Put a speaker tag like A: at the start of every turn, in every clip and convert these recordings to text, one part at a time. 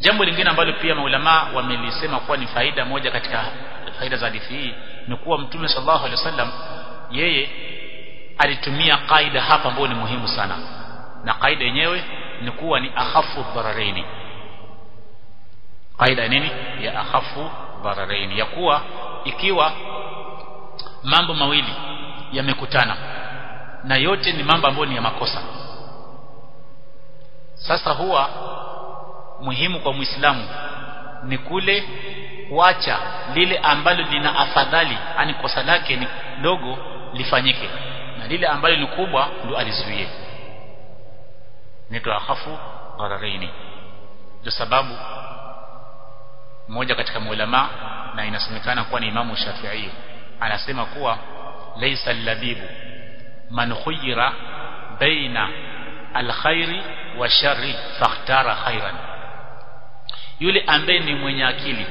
A: jambo lingine ambalo pia maulama wamelisema kuwa ni faida moja katika faida za hadithi hii ni kuwa mtume sallallahu alaihi wasallam yeye alitumia kaida hapa ambayo ni muhimu sana na kaida yenyewe ni kuwa ni akhafu dhararaini kaida nini ya akhafu dhararaini ya kuwa ikiwa mambo mawili yamekutana na yote ni mambo ambayo ni ya makosa sasa huwa muhimu kwa muislamu ni kule kuacha lile ambalo lina afadhali ani kosa lake ni dogo lifanyike na lile ambalo ni kubwa ndo alizuie nito akhafu dhararaini ndio sababu mmoja katika maulama na inasemekana kuwa ni imamu Shafi'i anasema kuwa laysa al-labibu man khuyira baina al-khairi wa sharri fakhtara khairan yule ambaye ni mwenye akili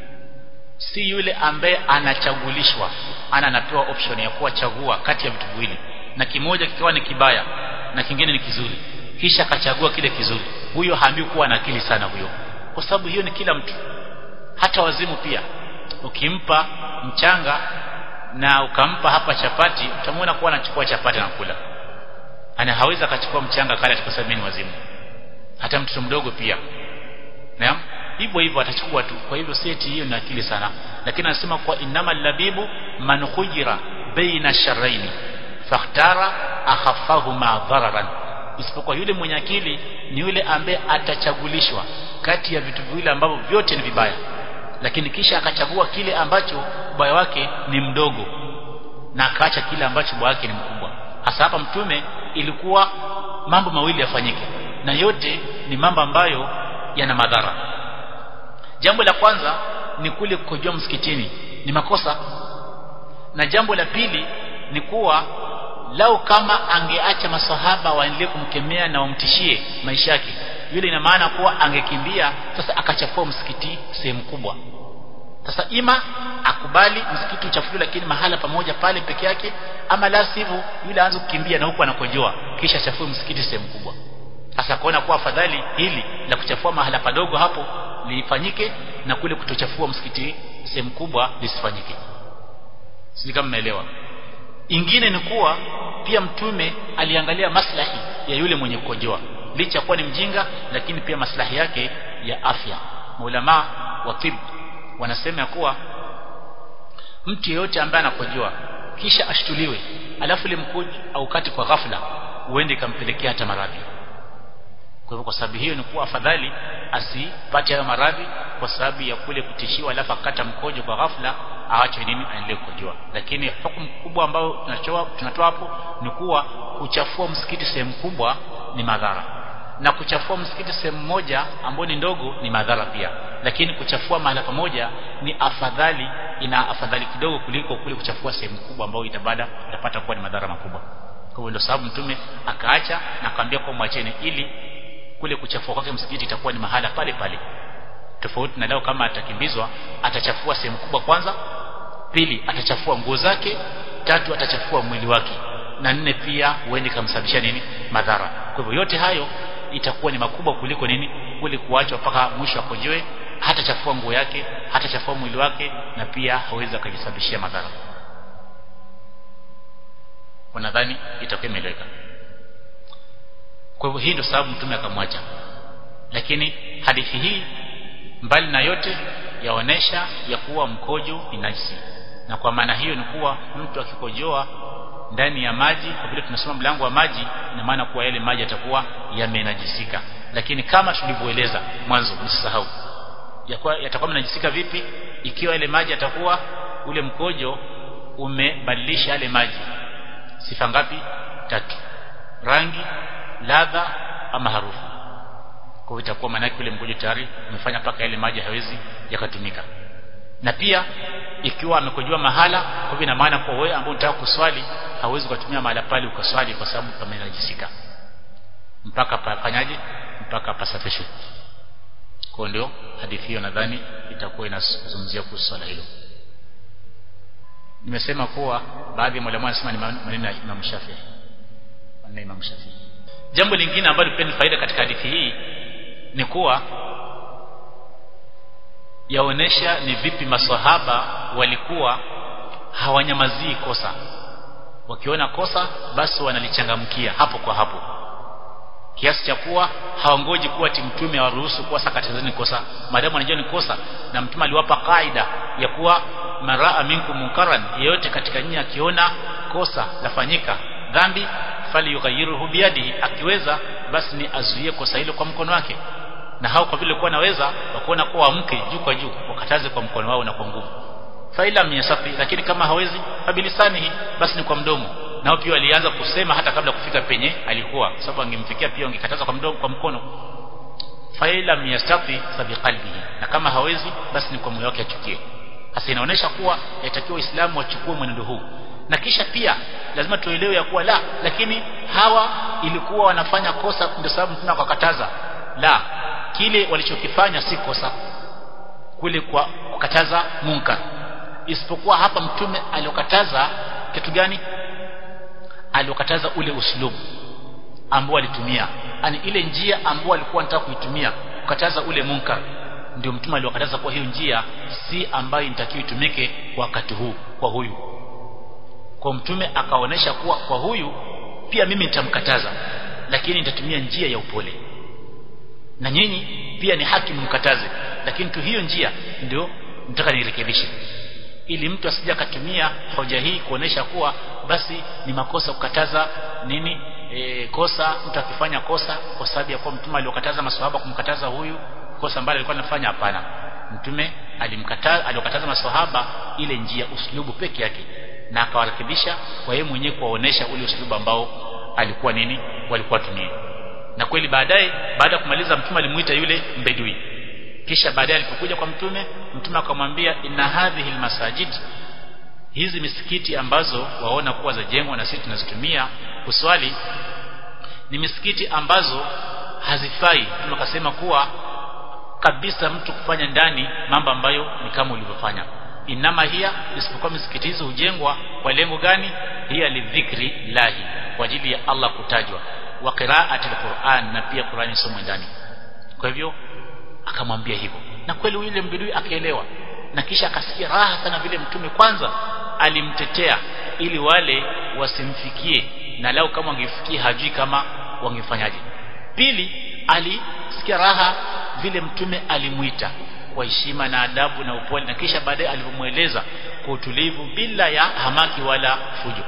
A: si yule ambaye anachagulishwa ana anapewa option ya kuwa chagua kati ya vitu viwili na kimoja kikiwa ni kibaya na kingine ni kizuri kisha akachagua kile kizuri huyo haambiwi kuwa na akili sana huyo kwa sababu hiyo ni kila mtu hata wazimu pia ukimpa mchanga na ukampa hapa chapati utamwona kuwa anachukua chapati na kula ana hawezi akachukua mchanga kale kwa sababu ni wazimu hata mtoto mdogo pia naam hivyo hivyo atachukua tu kwa hivyo seti hiyo ni akili sana lakini anasema kwa innamal labibu man khujira baina sharraini fakhtara akhafahuma dhararan isipokuwa yule mwenye akili ni yule ambaye atachagulishwa kati ya vitu viwili ambavyo vyote ni vibaya lakini kisha akachagua kile ambacho ubaya wake ni mdogo na akaacha kile ambacho ubaya wake ni mkubwa hasa hapa mtume ilikuwa mambo mawili yafanyike na yote ni mambo ambayo yana madhara jambo la kwanza ni kule kukojoa msikitini ni makosa na jambo la pili ni kuwa lau kama angeacha masahaba waendelee kumkemea na wamtishie maisha yake yule ina maana kuwa angekimbia sasa akachafua msikiti sehemu kubwa sasa ima akubali msikiti uchafuliwe lakini mahala pamoja pale peke yake ama la sivyo yule aanze kukimbia na huku anakojoa kisha achafue msikiti sehemu kubwa sasa kuona kuwa afadhali hili la kuchafua mahala padogo hapo lifanyike na kule kutochafua msikiti sehemu kubwa lisifanyike sisi kama mmeelewa ingine ni kuwa pia mtume aliangalia maslahi ya yule mwenye kukojoa licha kuwa ni mjinga lakini pia maslahi yake ya afya maulama wa tibu wanasema kuwa mtu yeyote ambaye anakojoa kisha ashtuliwe alafu ile mkojo aukati kwa ghafla uende ikampelekea hata maradhi kwa hivyo kwa sababu hiyo ni kuwa afadhali asipate hayo maradhi kwa sababu ya kule kutishiwa alafu akata mkojo kwa ghafla aache nini aendelee kukojoa lakini hukumu kubwa ambayo tunatoa tunatoa hapo ni kuwa kuchafua msikiti sehemu kubwa ni madhara na kuchafua msikiti sehemu moja ambayo ni ndogo ni madhara pia lakini kuchafua mahala pamoja ni afadhali ina afadhali kidogo kuliko kule kuchafua sehemu kubwa ambayo itabada itapata kuwa ni madhara makubwa kwa hivyo ndio sababu mtume akaacha na akamwambia kwa mwacheni ili kule kuchafua kwake msikiti itakuwa ni mahala pale pale tofauti na leo kama atakimbizwa atachafua sehemu kubwa kwanza pili atachafua nguo zake tatu atachafua mwili wake na nne pia huende kamsababisha nini madhara kwa hivyo yote hayo itakuwa ni makubwa kuliko nini kule kuachwa mpaka mwisho akojoe hata chafua nguo yake hata chafua mwili wake na pia hawezi akajisababishia madhara wanadhani itakuwa imeeleweka kwa hivyo hii ndio sababu mtume akamwacha lakini hadithi hii mbali na yote yaonesha ya kuwa mkojo ni najisi na kwa maana hiyo ni kuwa mtu akikojoa ndani ya maji kwa vile tunasoma mlango wa maji ina maana kuwa yale maji yatakuwa yamenajisika lakini kama tulivyoeleza mwanzo msisahau yatakuwa menajisika vipi ikiwa yale maji yatakuwa ule mkojo umebadilisha yale maji sifa ngapi tatu rangi ladha ama harufu kwa hiyo itakuwa maana yake ule mkojo tayari umefanya paka yale maji hawezi yakatumika na pia ikiwa amekojoa mahala kwa hivyo ina maana kwa wewe ambao unataka kuswali hauwezi kutumia mahala pale ukaswali kwa sababu pamenajisika mpaka pafanyaje mpaka pasafishwe kwa ndio hadithi hiyo nadhani itakuwa inazungumzia kuhusu swala hilo nimesema kuwa baadhi ya mwalimu wanasema ni maneno ya Imam Shafi'i maneno ya Imam Shafi'i jambo lingine ambalo pia ni faida katika hadithi hii ni kuwa yaonesha ni vipi maswahaba walikuwa hawanyamazii kosa wakiona kosa basi wanalichangamkia hapo kwa hapo kiasi cha kuwa hawangoji kuwa mtume awaruhusu kuwa sakatazeni kosa maadamu wanajua ni kosa na mtume aliwapa kaida ya kuwa maraa minkum munkaran yeyote katika nyinyi akiona kosa lafanyika dhambi fali yughayyiruhu biyadihi akiweza basi ni azuie kosa hilo kwa mkono wake na hao kwa vile kuwa naweza wakuona kuwa amke juu kwa juu wakataze kwa mkono wao na kwa nguvu faila myasafi lakini kama hawezi fabilisanihi basi ni kwa mdomo nao pia walianza kusema hata kabla kufika penye alikuwa sababu angemfikia pia angekataza kwa mdomo kwa mkono faila myasafi fabiqalbihi na kama hawezi basi ni kwa moyo wake achukie hasa inaonyesha kuwa yatakiwa waislamu wachukue mwenendo huu na kisha pia lazima tuelewe ya kuwa la lakini hawa ilikuwa wanafanya kosa ndio sababu mtume akakataza la kile walichokifanya si kosa kule kwa kukataza munkar isipokuwa hapa mtume aliokataza kitu gani aliokataza ule uslubu ambao alitumia yani ile njia ambao alikuwa anataka kuitumia kukataza ule munkar ndio mtume aliokataza kwa hiyo njia si ambayo inatakiwa itumike wakati huu kwa huyu kwa mtume akaonesha kuwa kwa huyu pia mimi nitamkataza lakini nitatumia njia ya upole na nyinyi pia ni haki mkataze lakini tu hiyo njia ndio nataka nirekebishe ili mtu asije akatumia hoja hii kuonesha kuwa basi ni makosa kukataza nini e, kosa mtu akifanya kosa kwa sababu ya kuwa mtume aliokataza maswahaba kumkataza huyu kosa ambalo alikuwa anafanya hapana mtume alimkataza aliokataza maswahaba ile njia uslubu peke yake na akawarekebisha kwa yeye mwenyewe kuwaonesha ule uslubu ambao alikuwa nini walikuwa tumie na kweli baadaye baada ya kumaliza mtume alimuita yule mbedui kisha baadaye alipokuja kwa mtume mtume akamwambia inna hadhihi almasajid hizi misikiti ambazo waona kuwa zajengwa na sisi tunazitumia kuswali ni misikiti ambazo hazifai mtume akasema kuwa kabisa mtu kufanya ndani mambo ambayo ni kama ulivyofanya inama hiya isipokuwa misikiti hizo hujengwa kwa lengo gani hiya lidhikri lahi kwa ajili ya Allah kutajwa wa qira'ati alquran na pia Qur'ani somo ndani kwa hivyo akamwambia hivyo na kweli yule mbidui akaelewa na kisha akasikia raha sana vile mtume kwanza alimtetea ili wale wasimfikie na lao kama wangefikia hajui kama wangefanyaje pili alisikia raha vile mtume alimuita kwa heshima na adabu na upole na kisha baadaye alivyomweleza kwa utulivu bila ya hamaki wala fujo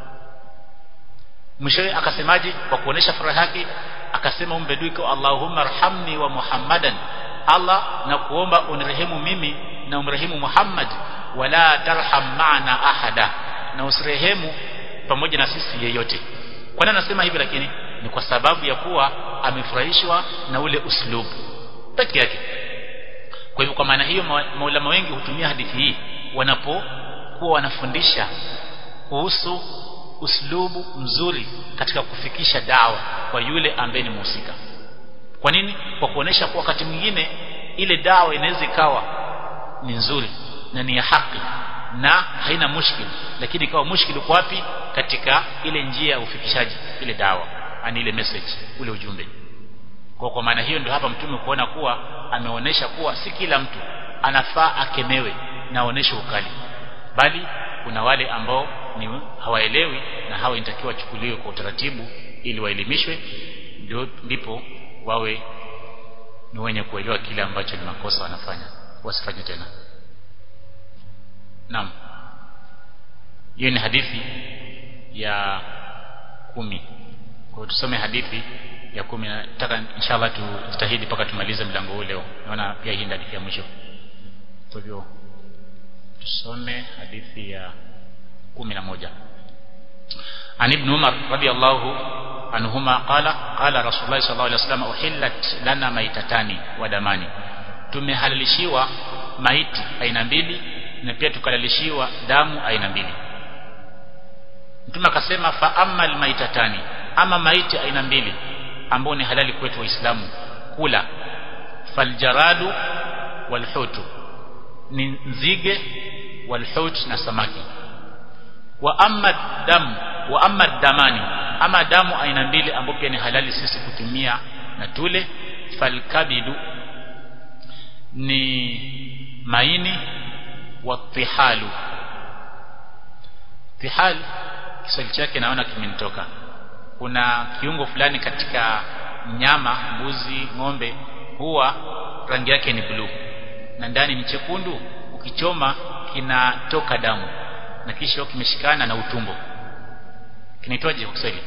A: mwishowe akasemaje kwa kuonesha furaha yake akasema umbedui kwa Allahumma arhamni wa Muhammadan Allah na kuomba unirehemu mimi na umrehemu Muhammad wala tarham maana ahada na usirehemu pamoja na sisi yeyote kwa nini anasema hivi lakini ni kwa sababu ya kuwa amefurahishwa na ule uslubu peke yake kwa hivyo kwa maana hiyo maulama wengi hutumia hadithi hii wanapokuwa wanafundisha kuhusu uslubu mzuri katika kufikisha dawa kwa yule ambaye ni mhusika kwa nini kwa kuonesha kwa wakati mwingine ile dawa inaweza ikawa ni nzuri na ni ya haki na haina mushkil lakini ikawa mushkil uko wapi katika ile njia ya ufikishaji ile dawa ani ile message ule ujumbe kwa kwa maana hiyo ndio hapa mtume kuona kuwa ameonesha kuwa si kila mtu anafaa akemewe na aoneshe ukali bali kuna wale ambao ni hawaelewi na hawa inatakiwa wachukuliwe kwa utaratibu ili waelimishwe ndio ndipo wawe ni wenye kuelewa kile ambacho ni makosa wanafanya wasifanye tena naam hiyo ni hadithi ya kumi kwa tusome hadithi ya kumi nataka inshallah tujitahidi mpaka tumalize mlango huu leo naona pia hii ndio hadithi ya mwisho kwa hivyo tusome hadithi ya kumi na moja عن ابن عمر رضي الله عنهما قال قال رسول الله صلى الله عليه وسلم أحلت لنا ميتتان ودمani tumehalalishiwa maiti aina mbili na pia tukalalishiwa damu aina mbili mtume akasema fa amal maitatani ama maiti aina mbili ambao ni halali kwetu waislamu kula faljaradu walhutu ni nzige walhut na samaki wa amma dam wa amma damani ama damu aina mbili ambapo pia ni halali sisi kutumia na tule falkabidu ni maini wa tihalu tihal Kiswahili chake naona kimenitoka kuna kiungo fulani katika mnyama mbuzi ng'ombe huwa rangi yake ni bluu na ndani ni chekundu ukichoma kinatoka damu na kisha kimeshikana na utumbo kinaitwaje kwa Kiswahili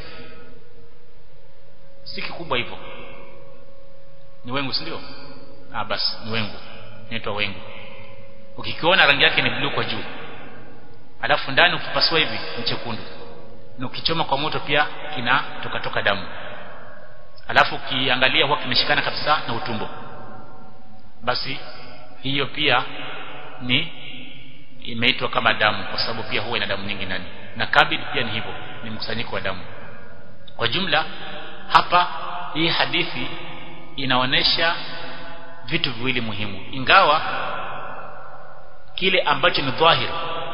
A: si kikubwa hivyo ni wengu si ndio ah basi ni wengu inaitwa wengu ukikiona rangi yake ni bluu kwa juu alafu ndani ukipasua hivi ni chekundu na ukichoma kwa moto pia kinatoka toka damu alafu ukiangalia huwa kimeshikana kabisa na utumbo basi hiyo pia ni imeitwa kama damu kwa sababu pia huwa ina damu nyingi ndani na kabid pia ni hivyo ni mkusanyiko wa damu kwa jumla hapa hii hadithi inaonesha vitu viwili muhimu ingawa kile ambacho ni dhahir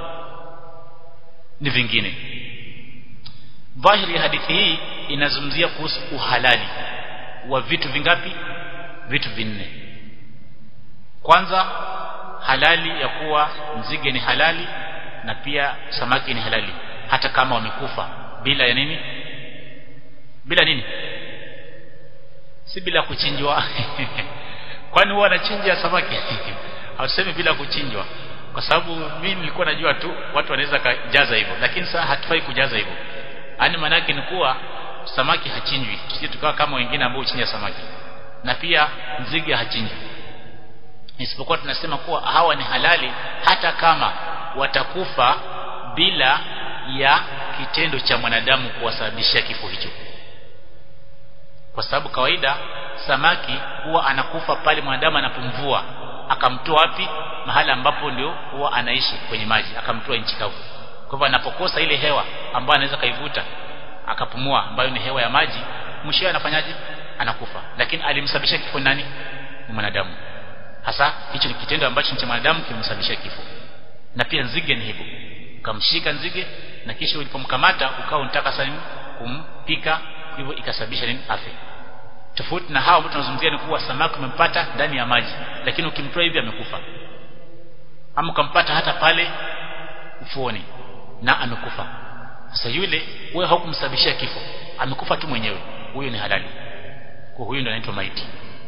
A: ni vingine dhahiri ya hadithi hii inazungumzia kuhusu uhalali wa vitu vingapi vitu vinne kwanza halali ya kuwa nzige ni halali na pia samaki ni halali hata kama wamekufa bila ya nini bila nini si bila kuchinjwa kwani huwa anachinja samaki hausemi bila kuchinjwa kwa sababu mimi nilikuwa najua tu watu wanaweza kujaza hivyo lakini sasa hatufai kujaza hivyo yani maana yake ni kuwa samaki hachinjwi sisi tukawa kama wengine ambao huchinja samaki na pia nzige hachinjwi isipokuwa tunasema kuwa hawa ni halali hata kama watakufa bila ya kitendo cha mwanadamu kuwasababishia kifo hicho kwa sababu kawaida samaki huwa anakufa pale mwanadamu anapomvua akamtoa wapi mahala ambapo ndio huwa anaishi kwenye maji akamtoa nchi kavu kwa hivyo anapokosa ile hewa ambayo anaweza kaivuta akapumua ambayo ni hewa ya maji mwishowe anafanyaje anakufa lakini alimsababisha kifo nani ni mwanadamu hasa hicho ni kitendo ambacho ni cha mwanadamu kimemsababisha kifo na pia nzige ni hivyo ukamshika nzige na kisha ulipomkamata ukawa unataka sasa kumpika hivyo ikasababisha nini afya tofauti na hao ambao tunazungumzia ni kuwa samaki umempata ndani ya maji lakini ukimtoa hivi amekufa ama ukampata hata pale ufuoni na amekufa sasa yule wewe haukumsababishia kifo amekufa tu mwenyewe huyo ni halali kwa huyo ndio anaitwa maiti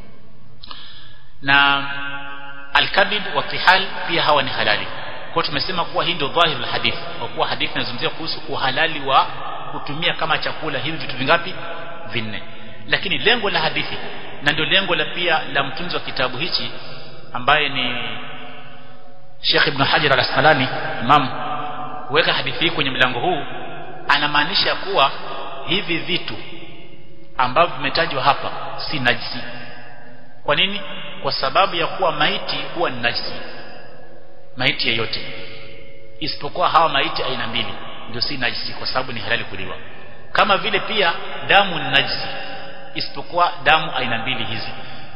A: na alkabid wa tihal pia hawa ni halali kwa tumesema kuwa hii ndio dhahir hadith kwa kuwa hadithi inazungumzia kuhusu uhalali wa kutumia kama chakula hivi vitu vingapi vinne lakini lengo la hadithi na ndio lengo la pia la mtunzi wa kitabu hichi ambaye ni Sheikh Ibn Hajar al-Asqalani Imam weka hadithi hii kwenye mlango huu anamaanisha kuwa hivi vitu ambavyo vimetajwa hapa si najisi kwa nini kwa sababu ya kuwa maiti huwa ni najisi maiti yeyote isipokuwa hawa maiti aina mbili ndio si najisi kwa sababu ni halali kuliwa kama vile pia damu ni najisi isipokuwa damu aina mbili hizi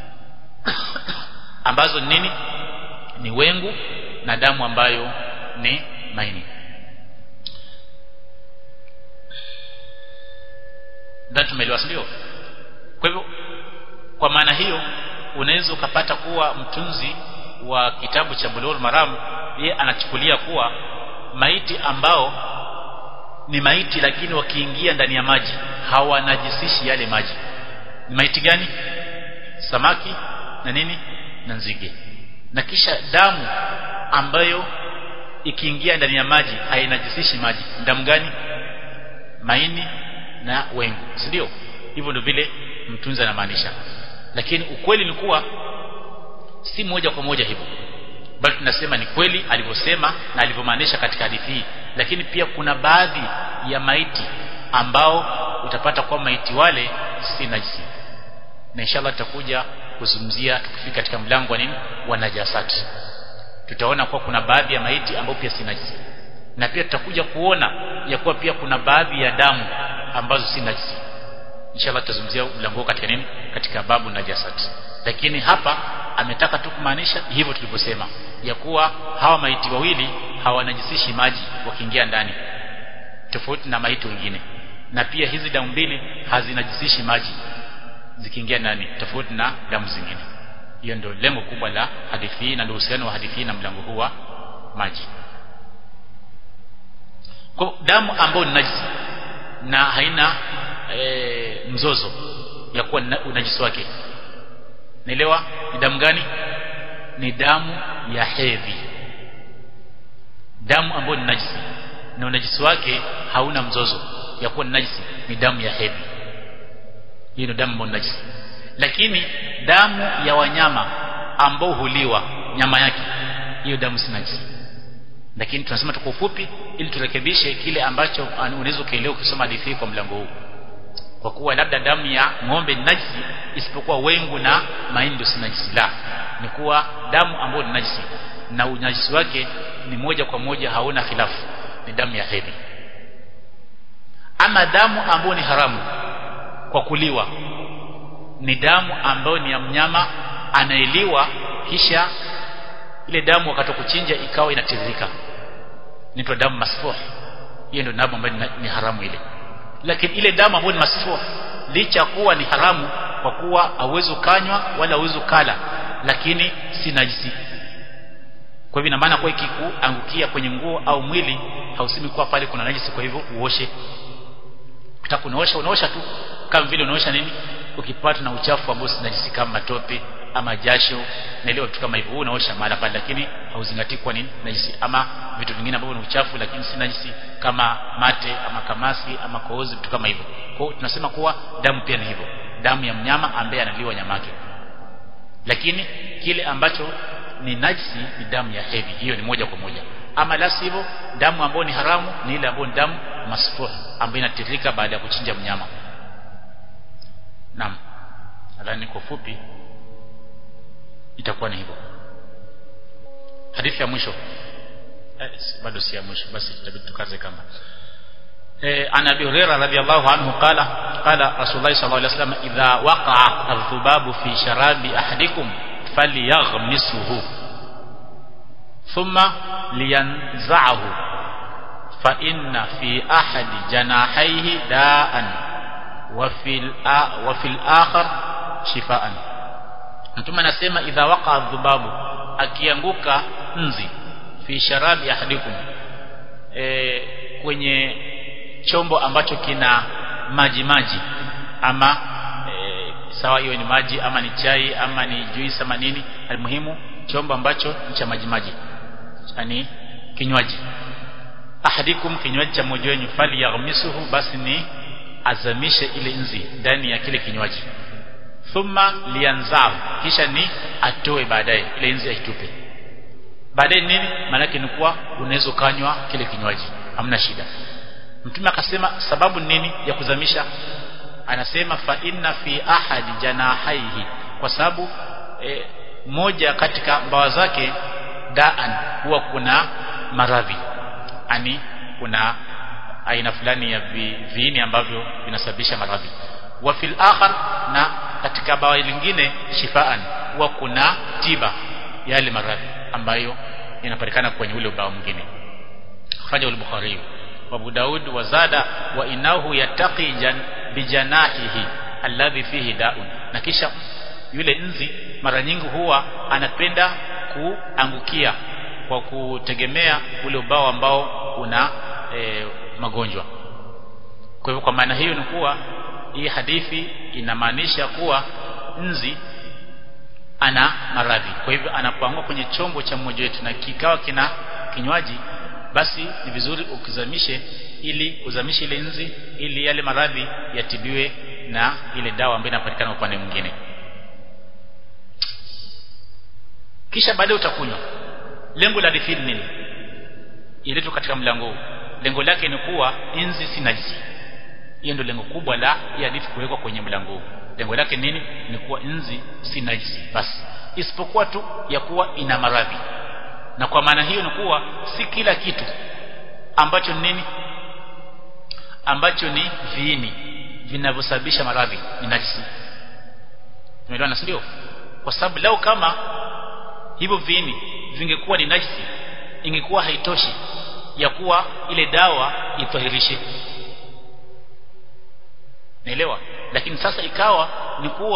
A: ambazo nini ni wengu na damu ambayo ni maini ndio tumeelewa ndio kwa hivyo kwa maana hiyo unaweza ukapata kuwa mtunzi wa kitabu cha Bulugh Maram yeye anachukulia kuwa maiti ambao ni maiti lakini wakiingia ndani ya maji hawanajisishi yale maji ni maiti gani samaki na nini na nzige na kisha damu ambayo ikiingia ndani ya maji hainajisishi maji damu gani maini na wengu si ndio hivyo ndio vile mtunzi anamaanisha lakini ukweli ni kuwa si moja kwa moja hivyo bali tunasema ni kweli alivyosema na alivyomaanisha katika hadithi hii lakini pia kuna baadhi ya maiti ambao utapata kwa maiti wale si najisi na inshallah tutakuja kuzungumzia tukifika katika mlango wa nini wa najasati tutaona kuwa kuna baadhi ya maiti ambao pia si najisi na pia tutakuja kuona ya kuwa pia kuna baadhi ya damu ambazo si najisi inshallah tutazungumzia mlango katika nini katika babu najasati lakini hapa ametaka tu kumaanisha hivyo tulivyosema ya kuwa hawa maiti wawili hawanajisishi maji wakiingia ndani tofauti na maiti wengine na pia hizi damu mbili hazinajisishi maji zikiingia ndani tofauti na damu zingine hiyo ndio lengo kubwa la hadithi hii na ndio uhusiano wa hadithi hii na mlango huu wa maji kwa damu ambayo ni najisi na haina e, mzozo ya kuwa unajisi wake naelewa ni damu gani ni damu ya hedhi damu ambayo ni najisi na unajisi wake hauna mzozo ya kuwa ni najisi ni damu ya hedhi hiyo ndio damu ambayo ni najisi lakini damu ya wanyama ambao huliwa nyama yake hiyo damu si najisi lakini tunasema tu kwa ufupi ili turekebishe kile ambacho unaweza ukaelewa ukisoma hadithi kwa mlango huu kwa kuwa labda damu ya ng'ombe ni najisi isipokuwa wengu na mahindi si najisi la ni kuwa damu ambayo ni najisi na unajisi wake ni moja kwa moja hauna khilafu ni damu ya hedhi ama damu ambayo ni haramu kwa kuliwa ni damu ambayo ni ya mnyama anaeliwa kisha ile damu wakati kuchinja ikawa inatiririka inaitwa damu masfuh hiyo ndio damu ambayo ni haramu ile lakini ile damu ambayo ni masfuh licha kuwa ni haramu kwa kuwa hauwezi kanywa wala hauwezi kala lakini si najisi kwa hivyo ina maana kwa ikikuangukia kwenye nguo au mwili hausemi kuwa pale kuna najisi kwa hivyo uoshe ukitaka unaosha unaosha tu kama vile unaosha nini ukipata na uchafu ambao si najisi kama matope ama jasho na ile vitu kama hivyo unaosha mara pale lakini hauzingatii kwa nini najisi ama vitu vingine ambavyo ni uchafu lakini si najisi kama mate ama kamasi ama koozi vitu kama hivyo kwa hiyo tunasema kuwa damu pia ni hivyo damu ya mnyama ambaye analiwa nyama yake lakini kile ambacho ni najisi ni damu ya hedhi hiyo ni moja kwa moja ama la sivyo damu ambayo ni haramu ni ile ambayo ni damu masfuh ambayo inatiririka baada ya kuchinja mnyama naam nadhani kwa fupi itakuwa ni hivyo hadithi ya mwisho eh, bado si ya mwisho basi tutabidi tukaze kama eh, an abi hurairah radhiyallahu anhu qala qala rasulullah sallallahu alaihi wasallam idha waqa'a adh-dhubabu fi sharabi ahadikum falyaghmisuhu thumma liyanza'ahu fa inna fi ahadi janahaihi da'an wa fil wa fil akhar shifaan mtume anasema idha waqa dhubabu akianguka nzi fi sharabi ahadikum e, kwenye chombo ambacho kina maji maji ama e, sawa hiyo ni maji ama ni chai ama ni juice ama nini almuhimu chombo ambacho ni cha maji maji yani kinywaji ahadikum kinywaji cha mmoja wenu fali yaghmisuhu basi ni azamishe ile nzi ndani ya kile kinywaji thumma lianzao kisha ni atoe baadaye ile nzi aitupe baadaye nini maana ni kuwa unaweza kanywa kile kinywaji hamna shida mtume akasema sababu nini ya kuzamisha anasema fa inna fi ahadi janahaihi kwa sababu e, moja katika mbawa zake daan huwa kuna maradhi ani kuna aina fulani ya vi, viini ambavyo vinasababisha maradhi wa fil akhar na katika bawa lingine shifaan huwa kuna tiba ya yale maradhi ambayo inapatikana kwenye ule ubao mwingine fanya al-Bukhari wa Abu Daud wa zada wa inahu yataqi jan bijanahihi alladhi fihi da'un na kisha yule nzi mara nyingi huwa anapenda kuangukia kwa kutegemea ule ubao ambao una e, magonjwa kwa hivyo kwa maana hiyo ni kuwa hii hadithi inamaanisha kuwa nzi ana maradhi kwa hivyo anapoangua kwenye chombo cha mmoja wetu na kikawa kina kinywaji basi ni vizuri ukizamishe ili uzamishe ile nzi ili yale maradhi yatibiwe na ile dawa ambayo inapatikana upande mwingine kisha baadaye utakunywa lengo la hadithi nini iletwa katika mlango huu lengo lake ni kuwa nzi si najisi hiyo ndio lengo kubwa la hii hadithi kuwekwa kwenye mlango huu lengo lake nini ni kuwa nzi si najisi basi isipokuwa tu ya kuwa ina maradhi na kwa maana hiyo ni kuwa si kila kitu ambacho ni nini ambacho ni viini vinavyosababisha maradhi ni najisi tumeelewana si ndio kwa sababu lao kama hivyo viini vingekuwa ni najisi ingekuwa haitoshi ya kuwa ile dawa itwahirishe naelewa lakini sasa ikawa ni kuwa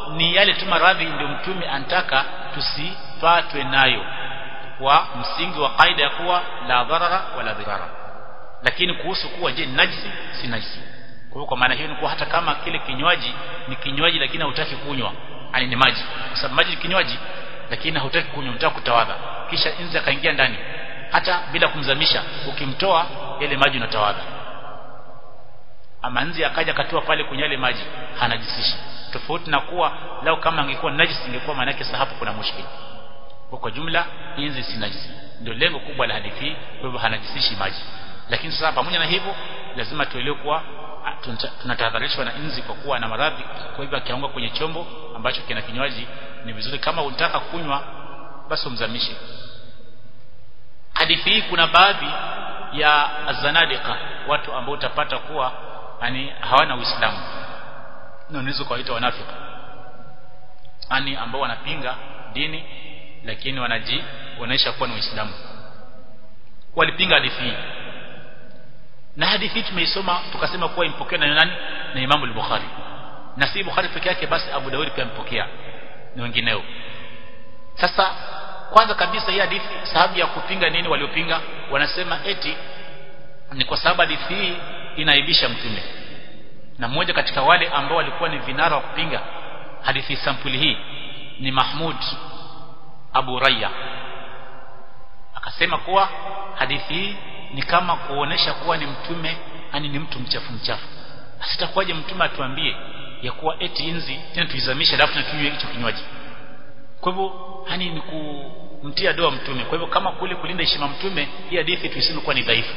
A: ni yale tu maradhi ndio mtume anataka tusipatwe nayo kwa msingi wa kaida ya kuwa la dharara wala dhirara lakini kuhusu kuwa je najisi si najisi kwa hiyo kwa maana hiyo ni kuwa hata kama kile kinywaji ni kinywaji lakini hautaki kunywa yani ni maji kwa sababu maji ni kinywaji lakini hautaki kunywa unataka kutawadha kisha inzi akaingia ndani hata bila kumzamisha ukimtoa ile maji unatawadha ama nzi akaja katoa pale kwenye yale maji hanajisishi tofauti na kuwa lao kama angekuwa najisi ingekuwa maana yake hapo kuna mushkil kwa jumla inzi si najisi ndio lengo kubwa la hadithi kwa hivyo hanajisishi maji lakini sasa pamoja na hivyo lazima tuelewe kuwa tunatahadharishwa na inzi kwa kuwa na maradhi kwa hivyo akianguka kwenye chombo ambacho kina kinywaji ni vizuri kama unataka kunywa basi umzamishe hadithi hii kuna baadhi ya zanadika watu ambao utapata kuwa yani hawana uislamu na unaweza kuwaita wanafiki yani ambao wanapinga dini lakini wanajionyesha kuwa ni waislamu walipinga hadithi hii na hadithi hii tumeisoma tukasema kuwa impokewa na nani na Imam al-Bukhari na si Bukhari peke yake basi Abu Dawud pia mpokea na wengineo sasa kwanza kabisa hii hadithi sababu ya kupinga nini waliopinga wanasema eti ni kwa sababu hadithi hii inaibisha mtume na mmoja katika wale ambao walikuwa ni vinara wa kupinga hadithi sampuli hii ni Mahmud Abu Raya akasema kuwa hadithi hii ni kama kuonesha kuwa ni mtume yani ni mtu mchafu mchafu asitakuwaje mtume atuambie ya kuwa eti inzi tena tuizamishe alafu na tunywe hicho kinywaji kwa hivyo hani ni kumtia doa mtume kwa hivyo kama kule kulinda heshima mtume hii hadithi tuiseme kuwa ni dhaifu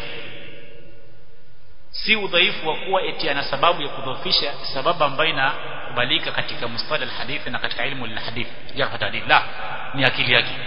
A: si udhaifu wa kuwa eti ana sababu ya kudhoofisha sababu ambayo inakubalika katika mustala alhadithi na katika ilmu alhadith jarh ta'dil la ni akili yake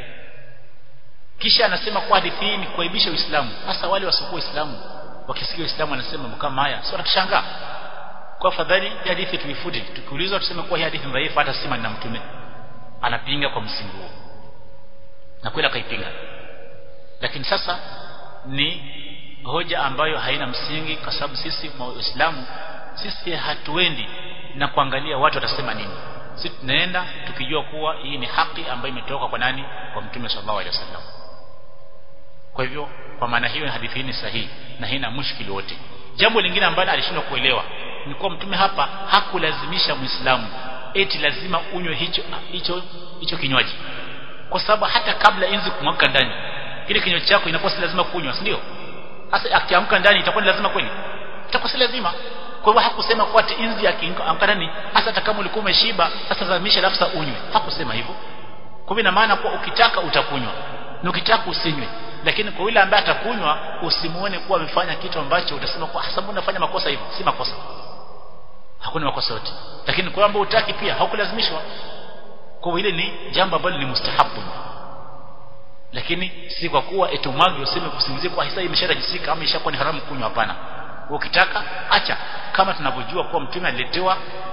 A: kisha anasema kwa hadithi hii ni kuaibisha Uislamu hasa wale wasiokuwa Waislamu wakisikia Uislamu wanasema kama haya sio wanashangaa kwa fadhali hadithi tuifute tukiulizwa tuseme kuwa hii hadithi dhaifu hata sima na mtume anapinga kwa msingi huo na kweli akaipinga lakini sasa ni hoja ambayo haina msingi kwa sababu sisi waislamu sisi hatuendi na kuangalia watu watasema nini sisi tunaenda tukijua kuwa hii ni haki ambayo imetoka kwa nani kwa mtume sallallahu alaihi wasallam kwa hivyo kwa maana hiyo hadithi hii ni sahihi na haina mushkili wote jambo lingine ambalo alishindwa kuelewa ni kuwa mtume hapa hakulazimisha muislamu eti lazima unywe hicho hicho hicho kinywaji kwa sababu hata kabla inzi kumwaka ndani kile kinywaji chako inakuwa si lazima kunywa si ndio sasa akiamka ndani itakuwa ni lazima kweli itakuwa si lazima kwa hivyo hakusema kwa ati inzi akiamka ndani hasa hata kama ulikuwa umeshiba sasa zamisha alafu unywe hakusema hivyo kwa hivyo ina maana kuwa ukitaka utakunywa na ukitaka usinywe lakini kwa yule ambaye atakunywa usimuone kuwa amefanya kitu ambacho utasema kwa sababu unafanya makosa hivyo si makosa hakuna makosa yote lakini kwa ambao utaki pia haukulazimishwa kwa ile ni jambo ambalo ni mustahabu lakini si kwa kuwa etumwagi useme kusingizie kwa hisa imesharajisika ama ishakuwa ni haramu kunywa hapana ukitaka acha kama tunavyojua kuwa mtume aliletewa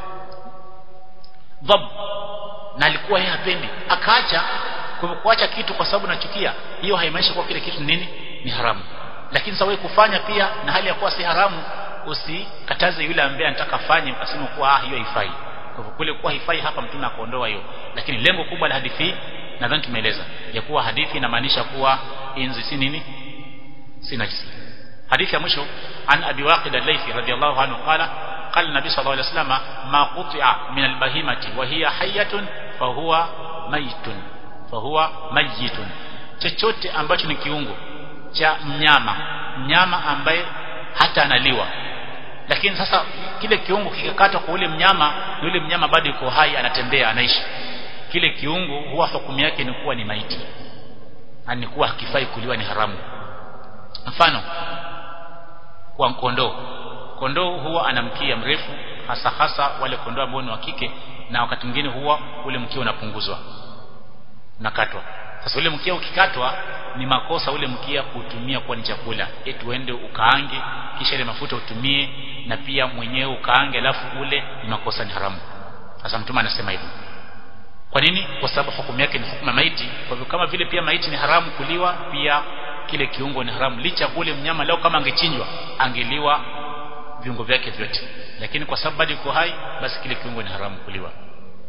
A: dhab na alikuwa yeye hapendi akaacha kwa kuacha kitu kwa sababu nachukia hiyo haimaanishi kuwa kile kitu nini ni haramu lakini sawa kufanya pia na hali ya kuwa si haramu usikataze yule ambaye anataka fanye ukasema kuwa ah hiyo haifai kwa hivyo kule kuwa haifai hapa mtume akaondoa hiyo lakini lengo kubwa la hadithi nadhani tumeeleza ya kuwa hadithi inamaanisha kuwa inzi si nini si najisi hadithi ya mwisho an abi waqid al-laythi radiyallahu anhu qala قال النبي صلى الله عليه وسلم ما قطع من البهيمة وهي حية فهو ميت فهو ميت chochote ambacho ni kiungo cha mnyama mnyama ambaye hata analiwa lakini sasa kile kiungo kikakatwa kwa ule mnyama yule mnyama bado yuko hai anatembea anaishi kile kiungo huwa hukumu yake ni kuwa ni maiti ni kuwa hakifai kuliwa ni haramu mfano kwa kondoo kondoo huwa ana mkia mrefu hasa hasa wale kondoo ambao ni wa kike na wakati mwingine huwa ule mkia unapunguzwa unakatwa sasa ule mkia ukikatwa ni makosa ule mkia kutumia kuwa ni chakula eti uende ukaange kisha ile mafuta utumie na pia mwenyewe ukaange alafu ule ni makosa ni haramu sasa mtume anasema hivyo kwa nini kwa sababu hukumu yake ni hukumu maiti kwa hivyo kama vile pia maiti ni haramu kuliwa pia kile kiungo ni haramu licha kule mnyama leo kama angechinjwa angeliwa viungo vyake vyote lakini kwa sababu bado yuko hai basi kile kiungo ni haramu kuliwa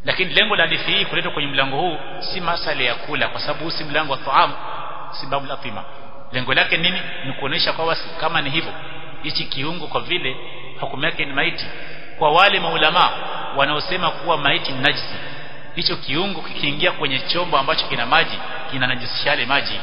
A: lakini lengo la hadithi hii kuletwa kwenye mlango huu si masala ya kula kwa sababu si mlango wa taam si babu la pima lengo lake nini ni kuonesha kwa kama ni hivyo hichi kiungo kwa vile hukumu yake ni maiti kwa wale maulama wanaosema kuwa maiti ni najisi hicho kiungo kikiingia kwenye chombo ambacho kina maji kina najisisha yale maji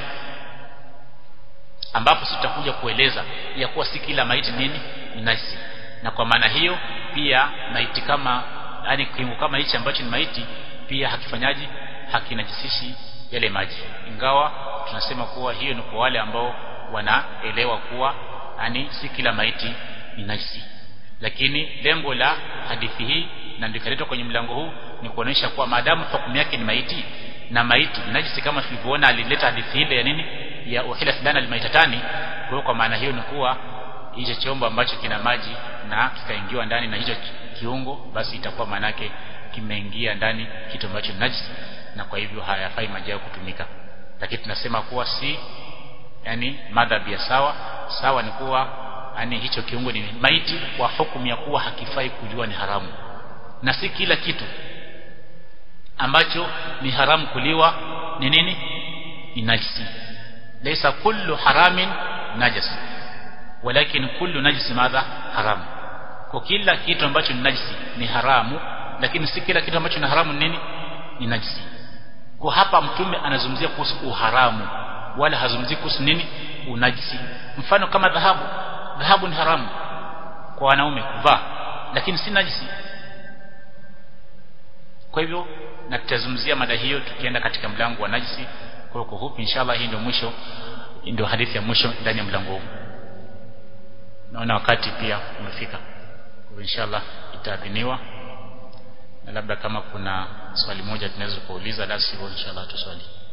A: ambapo tutakuja kueleza ya kuwa si kila maiti nini ni najisi na kwa maana hiyo pia maiti kama yani kiungo kama hichi ambacho ni maiti pia hakifanyaji hakinajisishi yale maji ingawa tunasema kuwa hiyo ni kwa wale ambao wanaelewa kuwa yani si kila maiti ni najisi lakini lengo la hadithi hii na ndikaletwa kwenye mlango huu ni kuonesha kuwa maadamu hukumu yake ni maiti na maiti najisi kama tulivyoona alileta hadithi ile ya nini ya uhila fulana almaitatani kwa kwa maana hiyo ni kuwa hicho chombo ambacho kina maji na kikaingiwa ndani na hicho kiungo basi itakuwa manake kimeingia ndani kitu ambacho najisi na kwa hivyo hayafai maji yao kutumika lakini tunasema kuwa si yani madhabi ya sawa sawa ni kuwa yani hicho kiungo ni maiti kwa hukumu ya kuwa hakifai kujua ni haramu na si kila kitu ambacho ni haramu kuliwa ni nini ni najisi laysa kullu haramin najas walakin kullu najisi madha haramu kwa kila kitu ambacho ni najisi ni haramu lakini si kila kitu ambacho ni haramu nini ni najisi kwa hapa mtume anazungumzia kuhusu uharamu wala hazungumzii kuhusu nini unajisi mfano kama dhahabu dhahabu ni haramu kwa wanaume kuvaa lakini si najisi kwa hivyo na tutazungumzia mada hiyo tukienda katika mlango wa najisi kwa kwa hupi inshallah hii ndio mwisho ndio hadithi ya mwisho ndani ya mlango huu naona wakati pia umefika kwa inshallah itaadhiniwa na labda kama kuna swali moja tunaweza kuuliza la sivyo inshallah tuswali